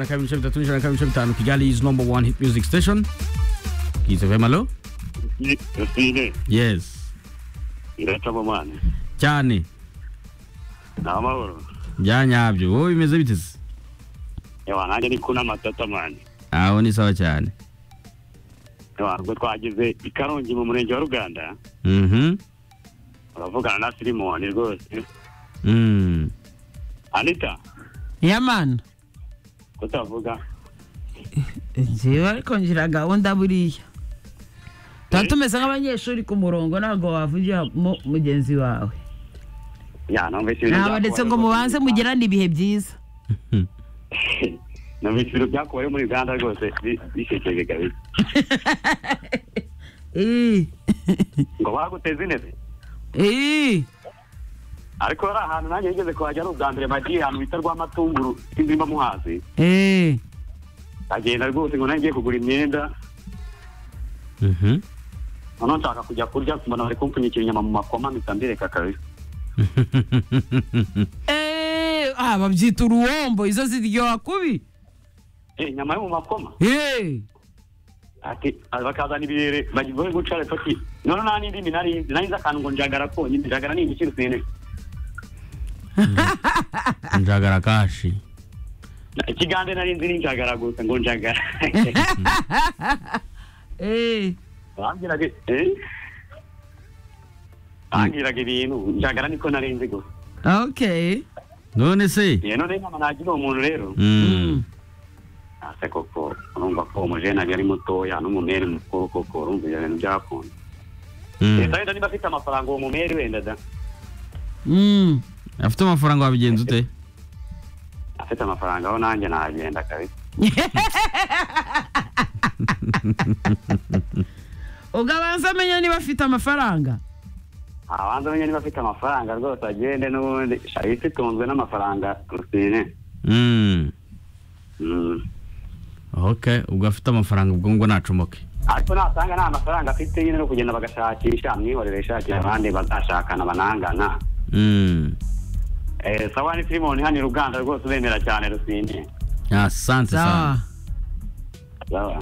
Kami Mshemta, Mshemta, Kigali number one hit music station. Kisema hello? Sile, Yes. ireta mu mana. Cyane. Ni amahoro. Byanyabyo. Wowe bimeze bite se? Ewa, nanjye ni kuna matata mani. Aho ni sawa cyane. Ewa, ubwo twagize i Karongi mu murenge wa Ruganda, Mhm. uravugana na Filimoni rwose. Mm. Anita, yamana kutavuga. njyewe ariko ngira gahunda buriya tuba tumeze nk'abanyeshuri ku murongo ntabwo wavugiramo mugenzi wawe Ya, numvise ibintu ntabwo ndetse ngo byakubayeho mubanze muri Uganda. mugirane ibihe byiza Numvise ibintu byakubayeho muri Uganda rwose bi- bisekeje kabisa. Ii, Ngo baguteze intebe. ii, Ariko hari ahantu nanjye nigeze kuhajya ari ubwa mbere nagiye ahantu bita Rwamatunguru, sinzi mba muhazi. ii. Ndagenda rwose ngo nanjye ngiye kugura imyenda, Mhm. noneho nshaka kujya kurya mbona bari kumpfunyikira inyama mu makoma mpita mbireka kabisa. Eee, ah babyita uruwombo izo ziryoha kubi Eh, inyama yo mu makoma Eee, ati ah, bakazana ibirere bagiye guca lepaki none nta n'indi minari nzi nari nzi akantu ngo njagara konyine njagara ni igiciro sine Njagara kashi. ikigande nari nzi ni njagara gusa ngo njagara eee, bambwiraga eh bambwiraga ibintu njagara niko nari nzi gusa okay None se? Eh, none inama nagira uwo muntu rero Mm. ase koko urumva ko umujene ari mutoya n'umumeri mukuru koko urumva ibyo bintu byakunda Mm. leta wenda niba afite amafaranga uwo mumeri wenda da Mm. Afite amafaranga wabigenza ute? afite amafaranga aho nanjye nagenda kabisa ugabanza amenya niba afite amafaranga abanza amenye niba afite amafaranga rwose agende n'ubundi isi itunzwe n'amafaranga rusine Mm. Mm. Okay, ubwo afite amafaranga ubwo ngo nacomoke. ariko nasanga nta mafaranga afite nyine no kugenda bagashakisha mwihorere ishakira abandi bazashakana banangana Mm. Eh, sawa ni simoni hano i ruganda rwose ubemera cyane rusine Asante sana. sawa sawa